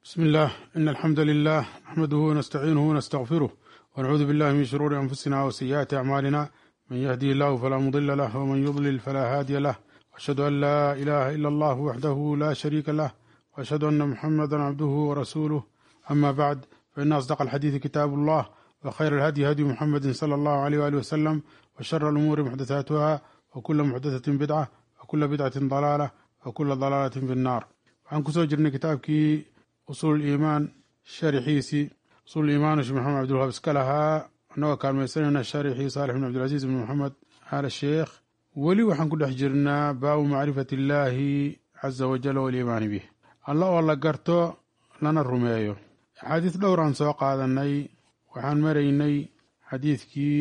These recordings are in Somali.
بسم الله إن الحمد لله نحمده ونستعينه ونستغفره ونعوذ بالله من شرور أنفسنا وسيئات أعمالنا من يهدي الله فلا مضل له ومن يضلل فلا هادي له وأشهد أن لا إله إلا الله وحده لا شريك له وأشهد أن محمدا عبده ورسوله أما بعد فإن أصدق الحديث كتاب الله وخير الهدي هدي محمد صلى الله عليه وآله وسلم وشر الأمور محدثاتها وكل محدثة بدعة وكل بدعة ضلالة وكل ضلالة في النار waxaan kusoo jirnay kitaabkii usuul iimaan sharxiisii usuul iimaan sheekh maxamed cabdulwahab iska lahaa annagoo kaalmaysanayna sharxii saalix bin cabdilcasiis bin maxamed aal sheekh weli waxaan ku dhex jirnaa baabu macrifati illaahi caza wajal waliimaani bih alla oo la garto lana rumeeyo axaadiis dhowr aan soo qaadanay waxaan maraynay xadiidkii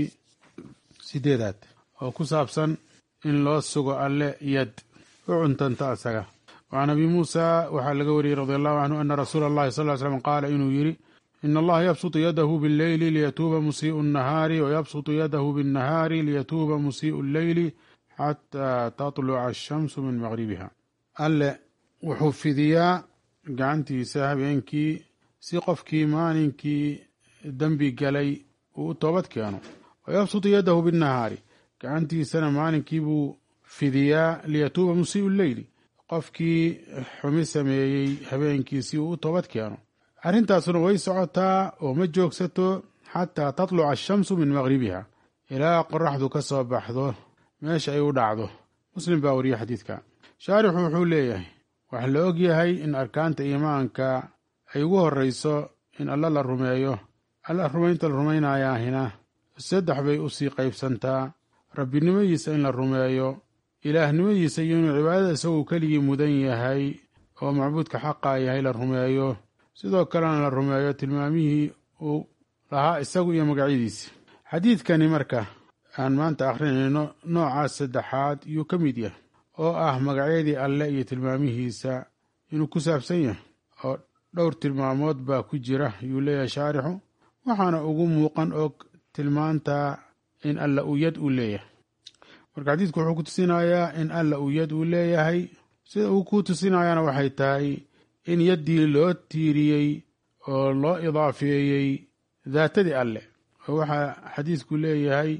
sideedaad oo ku saabsan in loo sugo alle yad u cuntanta asaga وعن أبي موسى waxaa laga wariyey رضي الله عنه أن رsuuل الlahi صلى اه سلم qاala inuu yihi إن اllaha yبسط yadh bالleyli liytuuba musiiء النahaari وyبسط yadh bالنahaari liytuuba musiiء الleyli xatىa تطلca الشhamس min mغribiha alle wuxuu fidiyaa gacantiisa habeenkii si qofkii maalinkii dembi galay uu u toobad keeno وyبسط yadh bالنahaari gacantiisana maalinkii buu fidiyaa liytuuba musiiء الleyli qofkii xumi sameeyey habeenkii si uu u toobad keeno arrintaasuna way socotaa oo ma joogsato xataa tatluca ashamsu min maqribiha ilaa qoraxdu ka soo baxdo meesha ay u dhacdo muslim baa wariye xadiidka shaarixu wuxuu leeyahay waxaa la og yahay in arkaanta iimaanka ay ugu horreyso in alla la rumeeyo alla rumaynta la rumaynayaahina saddex bay usii qaybsantaa rabbinimadiisa in la rumeeyo ilaahnimadiisa iyo inuu cibaadada isaguu keligii mudan yahay oo macbuudka xaqa yahay la rumeeyo sidoo kalena la rumeeyo tilmaamihii uu lahaa isagu iyo magacyadiisi xadiidkani marka aan maanta akhrinayno noocaas saddexaad yuu ka mid yahay oo ah magacyadii alle iyo tilmaamihiisa inuu ku saabsan yahay oo dhowr tilmaamood baa ku jira yuu leeyahay shaarixu waxaana ugu muuqan og tilmaanta in alla uu yad uu leeyahay marka xadiidku wuxuu ku tusinayaa in alla uu yad uu leeyahay sida uu ku tusinayaana waxay tahay in yaddii loo tiiriyey oo loo idaafeeyey daatadii alle oo waxaa xadiidku leeyahay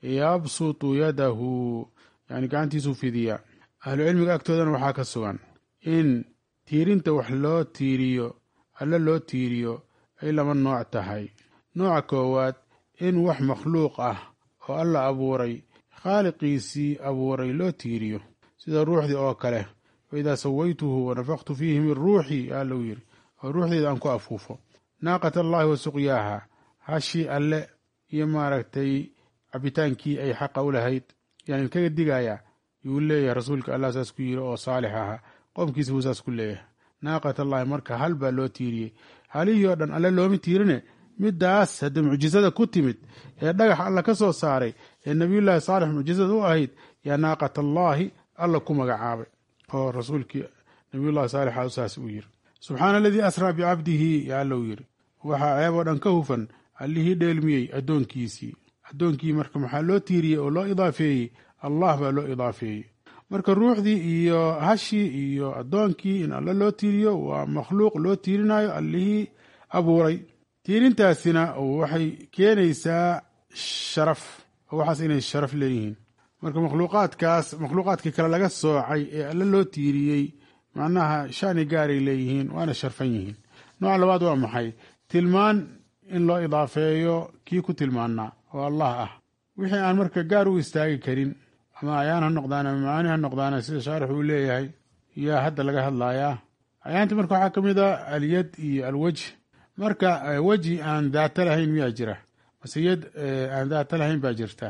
yabsutu yadahu yani gacantiisuu fidiyaa ahlucilmiga agtoodana waxaa ka sugan in tiirinta wax loo tiiriyo alle loo tiiriyo ay laba nooc tahay nooca koowaad in wax makhluuq ah oo alla abuuray khaaliqiisii abuuray loo tiiriyo sida ruuxdii oo kale wa idaa sawaytuhu wanafaqtu fiihi min ruuxii aa lou yidhi oo ruuxdeeda aan ku afuufo naaqat allaahi wa suqyaaha hashii alle iyo maaragtay cabitaankii ay xaqa u lahayd yaan idinkaga digayaa yuu leeyahay rasuulka allah saas ku yidhi oo saalix ahaa qoomkiisa buu saas ku leeyahay naaqat allaahi marka hal baa loo tiiriyey halihii oo dhan alle looma tiirine middaas hadda mucjisada ku timid ee dhagax alla ka soo saaray ee nabiyullaahi saalix mucjisada u ahayd yaa naaqat allaahi alla ku magacaabay oo rasuulkii nabiyullahi saalixa saas uu yiri subxaana aladii asraa bicabdihi yaa alla u yiri waxaa ceeb oo dhan ka hufan allihii dheelmiyey addoonkiisii addoonkii marka maxaa loo tiiriyey oo loo idaafeeyey allah baa loo idaafeeyey marka ruuxdii iyo hashii iyo addoonkii in alla loo tiiriyo waa makhluuq loo tiirinayo allihii abuuray tiirintaasina waxay keenaysaa sharaf oo waxaas inay sharaf leeyihiin marka makhluuqaadkaas makhluuqaadkii kale laga soocay ee alle loo tiiriyey macnaha shani gaaray leeyihiin waana sharfan yihiin nooca labaad waa maxay tilmaan in loo idaafeeyo kii ku tilmaanaa oo allah ah wixii aan marka gaar u istaagi karin ama ayaan ha noqdaan ama macaani ha noqdaana sida shaarix uu leeyahay yaa hadda laga hadlayaa ayaanta marka waxaa ka mid a alyad iyo alwejh marka weji aan daata lahayn miyaa jira mase yad aan daata lahayn baa jirta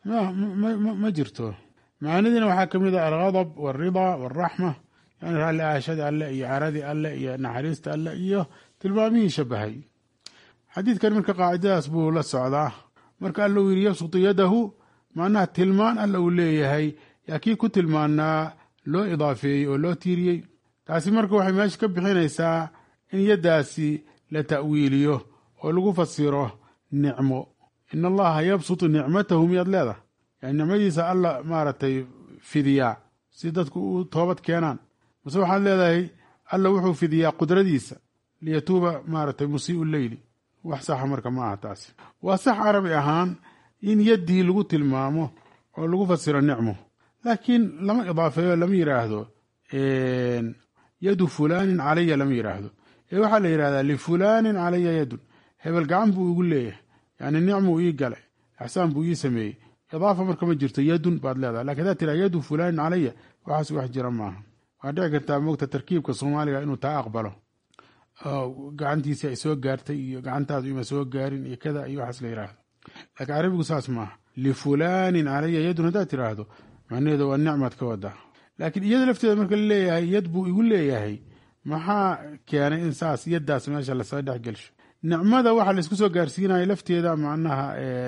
ma jirto macaanidiina waxaa ka mid a alghadab walridaa walraxma yani raalli aashadii alle iyo caradii alle iyo naxariista alle iyo tilmaamihii shabahay xadiidkan marka qaacidadaas buu la socdaa marka alla uu yidhi yabsutu yadahu macnaha tilmaan alla uu leeyahay yaa kii ku tilmaanaa loo idaafeeyey oo loo tiiriyey taasi marka waxay meesha ka bixinaysaa in yaddaasi la ta'wiiliyo oo lagu fasiro nicmo in allaha yabsutu nicmatahu miyaad leedahay yani nicmadiisa alla maaragtay fidiyaa si dadku u toobad keenaan mase waxaad leedahay alla wuxuu fidiyaa qudradiisa liyatuuba maaragtay musii'u leyli wax saxa marka ma aha taasi waa sax carabi ahaan in yaddii lagu tilmaamo oo lagu fasiro nicmo laakiin lama idaafeeyo lama yidhaahdo yadu fulaanin calaya lama yidhaahdo ee waxaa la yidhahdaa lifulaanin calaya yadun hebel gacan buu igu leeyahay yani nicmuu ii galay ixsaan buu ii sameeyey idaafa marka ma jirto yadun baad leedahay lakin hadaad tiraa yadu fulaanin calaya waxaas wax jira maaha waxaad dhici kartaa moogta tarkiibka soomaaliga inuu taa aqbalo gacantiisi ay soo gaartay iyo gacantaadu ima soo gaarin iyo kada iyo waxaas la yidhaahdo laakiin carabigu saas maaha lifulaanin calaya yadun haddaad tiraahdo macnaheedu waa nicmaad ka wadaa laakiin iyada lafteeda marka la leeyahay yad buu igu leeyahay maxaa keenay in saas yaddaas meesha lasoo dhex gelsho nicmada waxa laisku soo gaarsiinaya lafteeda macnaha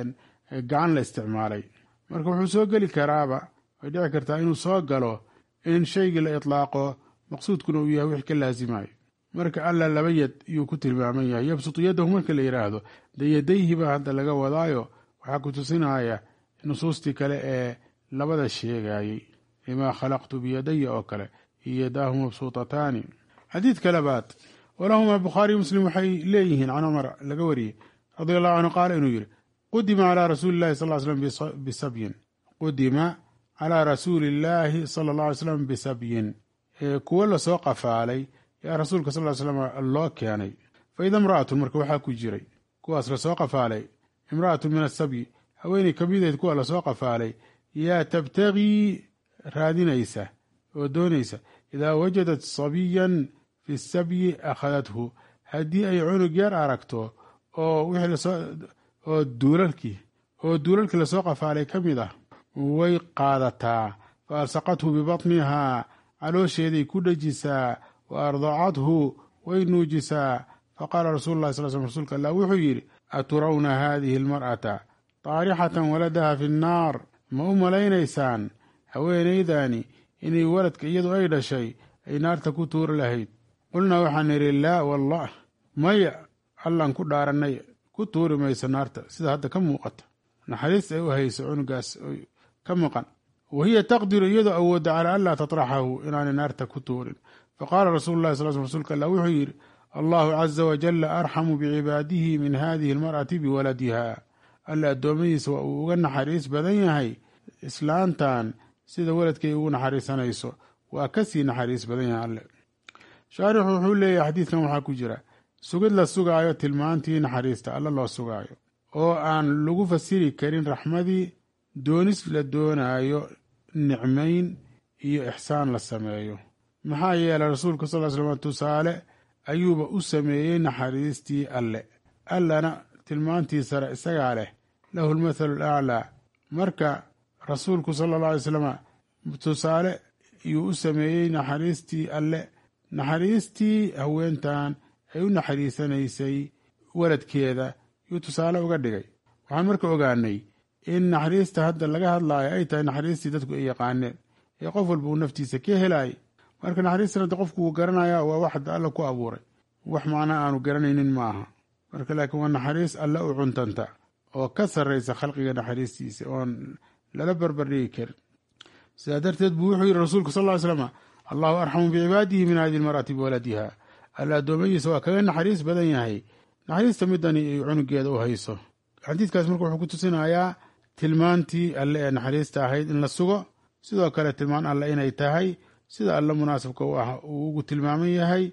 gacan la isticmaalay marka wuxuu soo geli karaaba way dhici kartaa inuu soo galo in shaygii la itlaaqo maqsuudkuna uu yahay wix ka laasimayo marka alla laba yad yuu ku tilmaaman yahay yabsutu yadahu marka la yidhaahdo dee yadayhi baa hadda laga wadaayo waxaa ku tusinaya nusuustii kale ee labada sheegayey limaa khalaqtu biyadaya oo kale iyo yadaahu mabsuutataani xadiidka labaad walahumaa bukhaariy muslim waxay leeyihiin can cumar laga wariyey radia allahu canhu qaala inuu yidhi qudima calaa rasuuli llahi sal slam bisabyin qudima calaa rasuuli illaahi sala alla alay slam bisabyin kuwo lasoo qafaalay yaa rasuulka sal ly slam loo keenay fa ida imra'atun marka waxaa ku jiray kuwaas lasoo qafaalay imra'atun min asabyi haweeney ka midayd kuwa lasoo qafaalay yaa tabtagii raadinaysa oo doonaysa idaa wajadat sabiyan fi sabyi akhadathu haddii ay cunug yar aragto oo wixii lasoo oo duulalkii oo duulalkii lasoo qafaalay ka mid ah way qaadataa fa alsaqathu bibatnihaa caloosheeday ku dhejisaa wa ardacathu way nuujisaa faqaala rasuulu llahi sal sl rsulka allah wuxuu yidhi aturawna haadihi almar'ata taarixatan waladaha fi nnaar ma u malaynaysaan haweenaydani inay waladka iyadu ay dhashay ay naarta ku tuuri lahayd qulnaa waxaan idhi laa wallah maya allaan ku dhaarannay ku tuuri mayso naarta sida hadda ka muuqata naxariis ay u hayso cunugaas ka maqan wa hiya taqdiru iyadoo awoodda calaa anlaa tatraxahu inaanay naarta ku tuurin faqaala rasuulu llahi sal sl rsulka allah wuxuu yidhi allahu caza wajalla arxamu bicibaadihi min hadihi almar'ati biwaladiha alla addoommadiisa waa uu uga naxariis badan yahay islaantan sida weladkay ugu naxariisanayso waa ka sii naxariis badan yahay alle shaarixu wuxuu leeyahay xadiidkan waxaa ku jira sugid la sugaayo tilmaantii naxariista alle loo sugaayo oo aan lagu fasiri karin raxmadii doonis la doonaayo nicmayn iyo ixsaan la sameeyo maxaa yeelay rasuulka sal slam tusaale ayuuba u sameeyey naxariistii alle allana tilmaantii sare isagaa leh lahu lmathalu alaclaa marka rasuulku sala alla alay slam tusaale ayuu u sameeyey naxariistii alle naxariistii haweentan ay u naxariisanaysay waladkeeda yuu tusaale uga dhigay waxaan marka ogaanay in naxariista hadda laga hadlaayo ay tahay naxariistii dadku ay yaqaaneen ee qof walba uu naftiisa ka helaay marka naxariistan hadda qofku wuu garanaya waa wax hadda alla ku abuuray wax macnaa aanu garanaynin ma aha marka laakiin waa naxariis alle u cuntanta oo ka sarraysa khalqiga naxariistiisa oon lala barbardhigi karin sidaa darteed buu wuxuu yidhi rasuulku sal ly slama allahu arxamu bicibaadihi min hadihi lmar'ati biwaladiha alla addoommadiisa waa kaga naxariis badan yahay naxariista midani ay cunugeeda u hayso xadiidkaas marka wuxuu ku tusinayaa tilmaantii alle ee naxariista ahayd in la sugo sidoo kale tilmaan alle inay tahay sida alle munaasibka u ah uu ugu tilmaaman yahay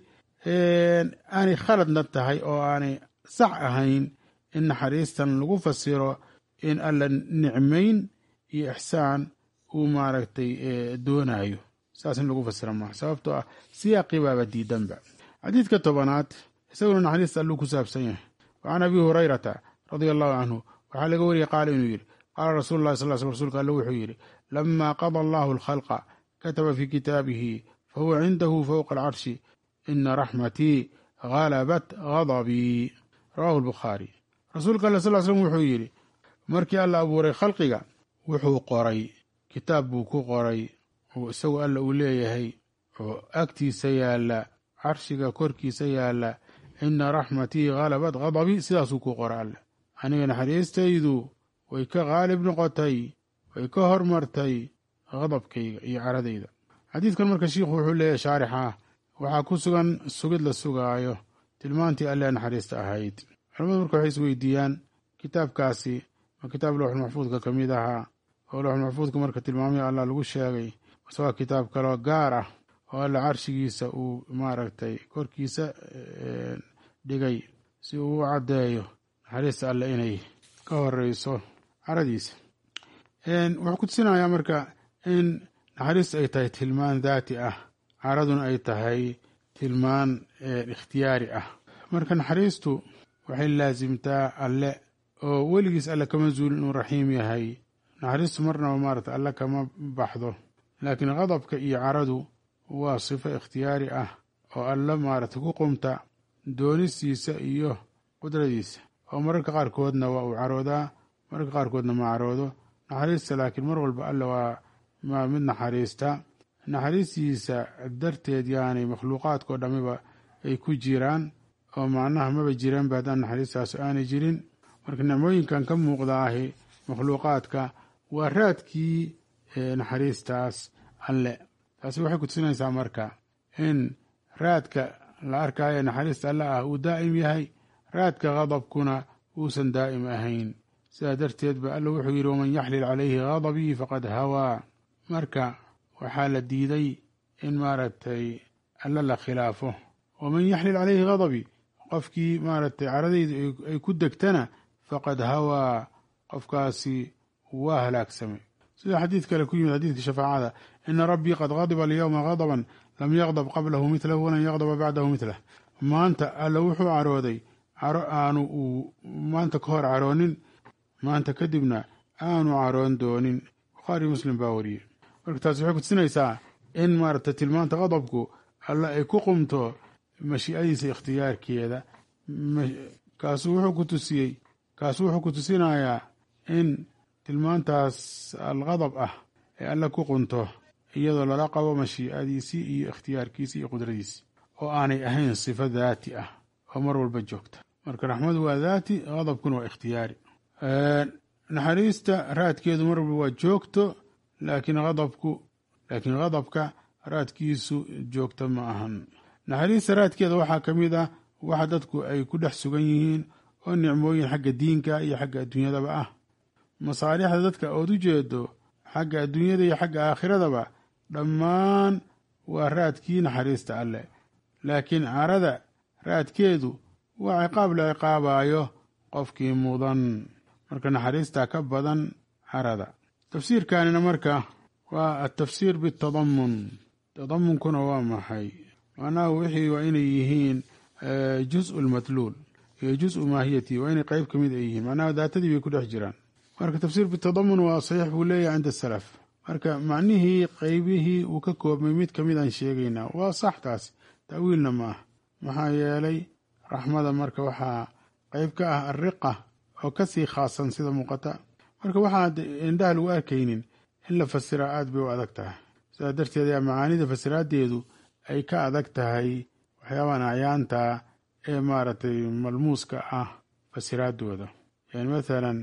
aanay khaladna tahay oo aanay sax ahayn in naxariistan lagu fasiro in alla nicmayn iyo ixsaan uu maaragtay doonayo saas in lagu fasira maaha sababtoo ah siyaaqii baaba diidanba xadiidka tobanaad isaguna naxariista alluu ku saabsan yahay wa can abi hurayrata radia allahu canhu waxaa laga wariyey qaala inuu yidhi qaala rasuulu llahi sal sl rsulka alle wuxuu yidhi lamaa qada allahu alkhalqa kataba fii kitaabihi fahuwa cindahu fowqa alcarshi ina raxmatii halabat gadabii rawahu lbukhaari rasuulka alle sal slm wuxuu yidhi markii alla abuuray khalqiga wuxuu qoray kitaab buu ku qoray oo isagu alla uu leeyahay oo agtiisa yaalla carshiga korkiisa yaalla ina raxmatii halabat gadabii sidaasuu ku qora alle aniga naxariistaydu way ka qaalib noqotay way ka hormartay qadabkayga iyo caradayda xadiidkan marka shiikhu wuxuu leeyahay shaarix ah waxaa ku sugan sugid la sugaayo tilmaantii alle naxariista ahayd culamadu marka waxay isweydiiyaan kitaabkaasi ma kitaab lowxulmaxfuudka ka mid ahaa oo lowxulmaxfuudka marka tilmaamihii allah lagu sheegay mase waa kitaab kaloo gaar ah oo alle carshigiisa uu maaragtay korkiisa dhigay si uu u caddeeyo naxariista alle inay ka horeyso caradiisa wuxuu ku tusinayaa marka in naxariista ay tahay tilmaan daati ah caraduna ay tahay tilmaan ikhtiyaari ah marka naxariistu waxay laasimtaa alle oo weligiis alle kama zuulin inuu raxiim yahay naxariistu marnaba maarata alle kama baxdo laakiin qadabka iyo caradu waa sifo ikhtiyaari ah oo alle maarata ku qumta doonistiisa iyo qudradiisa oo mararka qaarkoodna waa uu caroodaa mararka qaarkoodna ma caroodo naxariista laakiin mar walba alle waa maa mid naxariista naxariistiisa darteed yaanay makhluuqaadkao dhammiba ay ku jiraan oo macnaha maba jiraanba haddaan naxariistaas aanay jirin marka nicmooyinkan ka muuqda ahi makhluuqaadka waa raadkii naxariistaas alle taasi waxay ku tusinaysaa marka in raadka la arkaayo naxariista alle ah uu daa'im yahay raadka qadabkuna uusan daa'im ahayn sidaa darteed ba alla wuxuu yidhi waman yaxlil calayhi gadabii faqad hawaa marka waxaa la diiday in maaragtay alla la khilaafo waman yaxlil calayhi gadabii qofkii maaragtay caradayda ay ku degtana faqad hawaa qofkaasi waa halaagsamay sida xadiid kale ku yimid xadiidka shafaacada ina rabbii qad gadiba alyowma gadaban lam yaqdab qablahu midlahu walan yaqdaba bacdahu midlah maanta alla wuxuu carooday caro aanu uu maanta ka hor caroonin maanta kadibna aanu caroon doonin bukhaari muslim baa wariyey marka taasi waxay kutusinaysaa in maaragtay tilmaanta qadabku alla ay ku qumto mashiicadiisa ikhtiyaarkeeda kaasuu wuxuu ku tusiyey kaasuu wuxuu ku tusinayaa in tilmaantaas alqadab ah ee alla ku qunto iyadoo lala qabo mashiicadiisii iyo ikhtiyaarkiisii iyo qudradiisii oo aanay ahayn sifo daati ah oo mar walba joogta marka raxmadu waa daati qadabkuna waa ikhtiyaari naxariista raadkeedu mar walba waa joogto laakiin qadabku laakiin qadabka raadkiisu joogto ma ahan naxariista raadkeeda waxaa ka mid ah waxa dadku ay ku dhex sugan yihiin oo nicmooyin xagga diinka iyo xagga adduunyadaba ah masaalixda dadka ood u jeedo xagga adduunyada iyo xagga aakhiradaba dhammaan waa raadkii naxariista alleh laakiin carada raadkeedu waa ciqaab la ciqaabaayo qofkii mudan marka naxariista ka badan carada tafsiirkanina marka waa atafsiir bitadamun tadamunkuna waa maxay macnaha wixii waa inay yihiin juzu lmatluul iyo juzu maahiyati waa inay qeyb ka mid ay yihiin macnaha daatadii bay ku dhex jiraan marka tafsiir bitadamun waa saxiix buu leeyahay cinda salaf marka macnihii qeybihii uu ka koobmay mid kamid aan sheegaynaa waa sax taas ta'wiilna ma ah maxaa yeelay raxmada marka waxaa qeyb ka ah alriqa oo kasii khaasan sida muuqata marka waxaad indhaha lagu arkaynin in la fasiraa aad bay u adag tahay sidaa darteed ayaa macaanida fasiraadeedu ay ka adag tahay waxyaabahan acyaanta ee maaragtay malmuuska ah fasiraadooda yani mathalan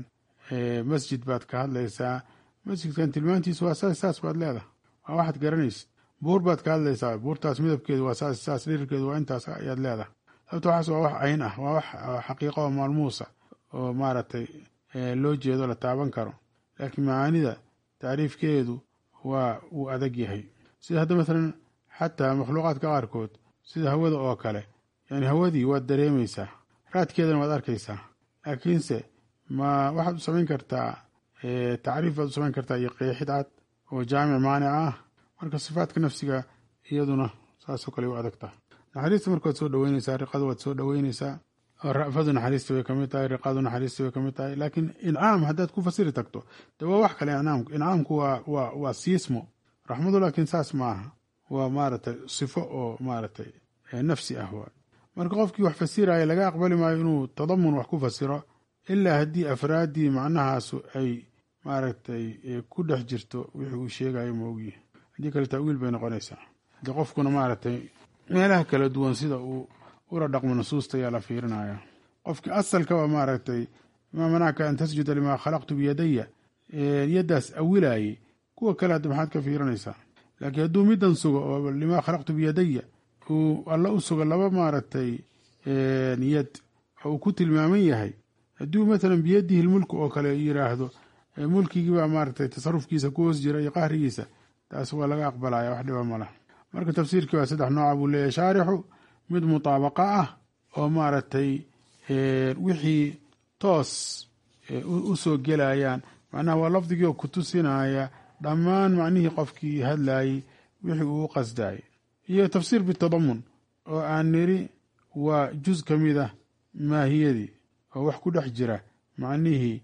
masjid baad ka hadlaysaa masjidkan tilmaantiisu waa saas saas baad leedahay waa waxaad garanaysid buur baad ka hadlaysaa buurtaas midabkeedu waa saas saas dhirirkeedu waa intaas ayaad leedahay sababto waxaas waa wax cayn ah waa wax xaqiiqo oo maalmuusa oo maaragtay loo jeedo la taaban karo laakiin macaanida tacriifkeedu waa uu adag yahay sida hadda mathalan xataa makhluuqaadka qaarkood sida hawada oo kale yani hawadii waad dareemaysaa raadkeedana waad arkaysaa laakiinse ma waxaad u samayn kartaa tacriif baad u samayn kartaa iyo qeexid cad oo jaamic maanic ah marka sifaadka nafsiga iyaduna saasoo kale u adag tahay naxariista marka waad soo dhaweyneysaa riqada waad soo dhaweyneysaa ra'fadu naxariista way kamid tahay riqadu naxariista way kamid tahay laakiin incaam haddaad ku fasiri tagto de waa wax kale incaamku incaamku waa waa waa siismo raxmadu laakiin saas ma aha waa maaragtay sifo oo maaragtay nafsi ah waa marka qofkii wax fasiraya laga aqbali maayo inuu tadamun wax ku fasiro ilaa haddii afraaddii macnahaasu ay maaragtay ku dhex jirto wixii uu sheegayo ma ogyihi haddii kale ta'wiil bay noqonaysaa haddii qofkuna maaragtay meelaha kala duwan sida uu ula dhaqmo nusuusta ayaa la fiirinaya qofkii asalka waa maaragtay maa manacka an tasjuda limaa khalaqtu biyadaya yaddaas awilaayey kuwa kale hadda maxaad ka fiirinaysaa laakiin hadduu middan sugo oo limaa khalaqtu biyadaya uu alla u sugo laba maaragtay yad oo uu ku tilmaaman yahay hadduu matalan biyadihi lmulku oo kale yiraahdo mulkigiibaa maaragtay tasarufkiisa ku hoos jira iyo qahrigiisa taas waa laga aqbalaya wax dhiba malah marka tafsiirkii waa saddex nooca buu leeyahy shaarixu mid mutaabaqa ah oo maaragtay wixii toos u soo gelayaan macnaha waa lafdigii oo ku tusinaya dhammaan macnihii qofkii hadlayey wixii uu u qasdayay iyo tafsiir bitadamun oo aan niri waa juz ka mid ah maahiyadii oo wax ku dhex jira macnihii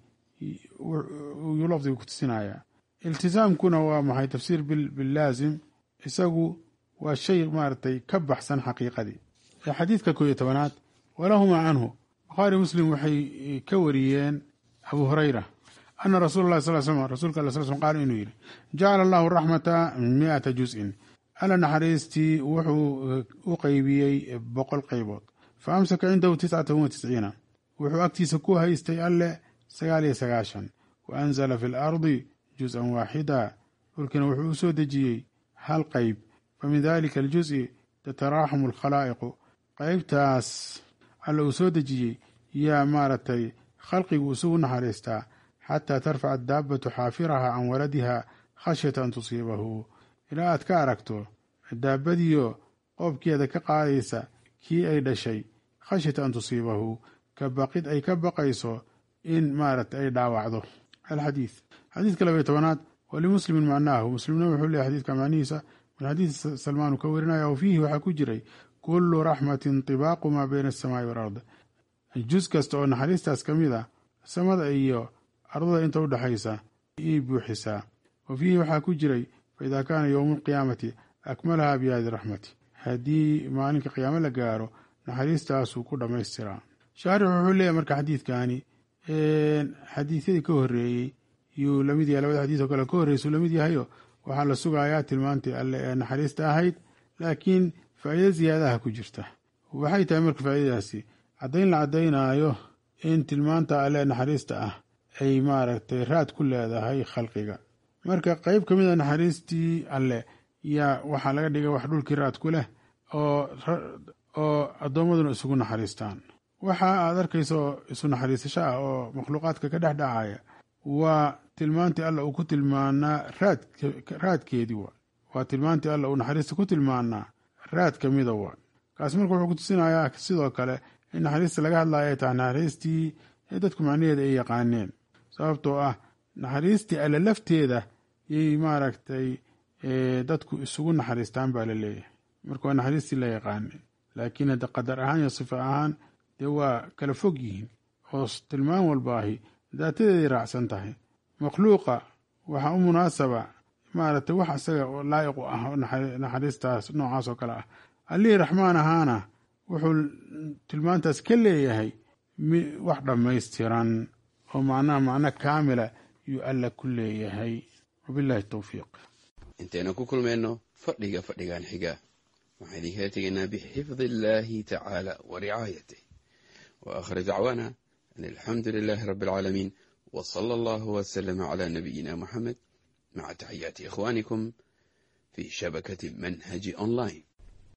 yuu lafdiga ku tusinaya iltisaamkuna waa maxay tafsiir bilaazim isagu waa shay maaragtay ka baxsan xaqiiqadii xadiidka koob iyo tobanaad walahumaa canhu bukhaari muslim waxay ka wariyeen abu hurayra ana rasuula lah sal slam rasuulka alla sl slm qaala inuu yidhi jacala allahu raxmata miata juz'in alla naxariistii wuxuu u qeybiyey boqol qaybood fa amsaka cindahu tiscatan wa tisciina wuxuu agtiisa ku haystay alle sagaal iyo sagaashan wa anzala fi lardi juz-an waaxida dhulkiina wuxuu u soo dejiyey hal qayb fa min dalika aljuzi tataraaxamu alkhalaa'iqu qaybtaas alla uu soo dejiyey yaa maaragtay khalqigu isugu naxariistaa xataa tarfaca adaabbatu xaafiraha can waladiha khashyata an tusiibahu ilaa aad ka aragto daabadiyo qoobkeeda ka qaadaysa kii ay dhashay khashyata an tusiibahu ka baqid ay ka baqayso in maaragtay ay dhaawacdo alxadiid xadiidka labaiy tobanaad walimuslimin macnaahu muslimna wuxuu leeyahy xadidka macnihiisa min xadiid salmaanu ka warinaya o fiihi waxaa ku jiray kullu raxmatin tibaaqu maa bayna asamaai walard juz kasta oo naxariistaas ka mid a samada iyo ardada inta u dhexaysa iyay buuxisaa wa fiihi waxaa ku jiray faidaa kaana yowmu alqiyaamati akmalaha bihadi raxmati haddii maalinka qiyaamo la gaaro naxariistaasuu ku dhammaystiraa shaarix wuxuu leeyahy marka xadiidkani xadiisyadii ka horeeyey yuu lamid yahay labada xadiis oo kale ka horreysuu lamid yahayo waxaa la sugayaa tilmaantii alle ee naxariista ahayd laakiin faa'iido ziyaadaha ku jirta waxay tahay marka faa'iidadaasi caddayn la caddaynaayo in tilmaanta alle naxariista ah ay maaragtay raad ku leedahay khalqiga marka qeyb ka mid a naxariistii alle yaa waxaa laga dhigay wax dhulkii raad ku leh oo addoommaduna isugu naxariistaan waxa aad arkayso isu naxariisasho ah oo makhluuqaadka ka dhex dhacaya waa tilmaantii alla uu ku tilmaanaa raadkeedii wa waa tilmaantii alla uu naxariista ku tilmaanaa raad ka mida wa kaas marka wuxuu ku tusinayaa sidoo kale in naxariista laga hadlayo ay tahay naxariistii ee dadku macnaheeda ay yaqaaneen sababtoo ah naxariistii alle lafteeda yay maaragtay dadku isugu naxariistaan baa la leeyahay marka waa naxariistii la yaqaanay laakiin hadda qadar ahaan iyo sifa ahaan dee waa kala fog yihiin oo tilmaan walbaahi daatadeeday raacsan tahay makhluuqa waxaa u munaasaba maaragtay wax isaga laa'iq u ah naxariistaas noocaas oo kale ah allihii raxmaan ahaana wuxuu tilmaantaas ka leeyahay wax dhammaystiran oo macnaha macno kaamila yuu alla ku leeyahay wabillahi towfiiq intaynu ku kulmayno fadhiga fadhigan xiga waxaan idinkala tegaynaa bixifdi illaahi tacaala wa ricaayatih wa aakhir dacwaana an alxamdu lilaahi rabbi alcaalamiin wa sala allahu wasalama calaa nabiyina muxamed maca taxiyaati ikhwaanikum fii shabakati manhaji online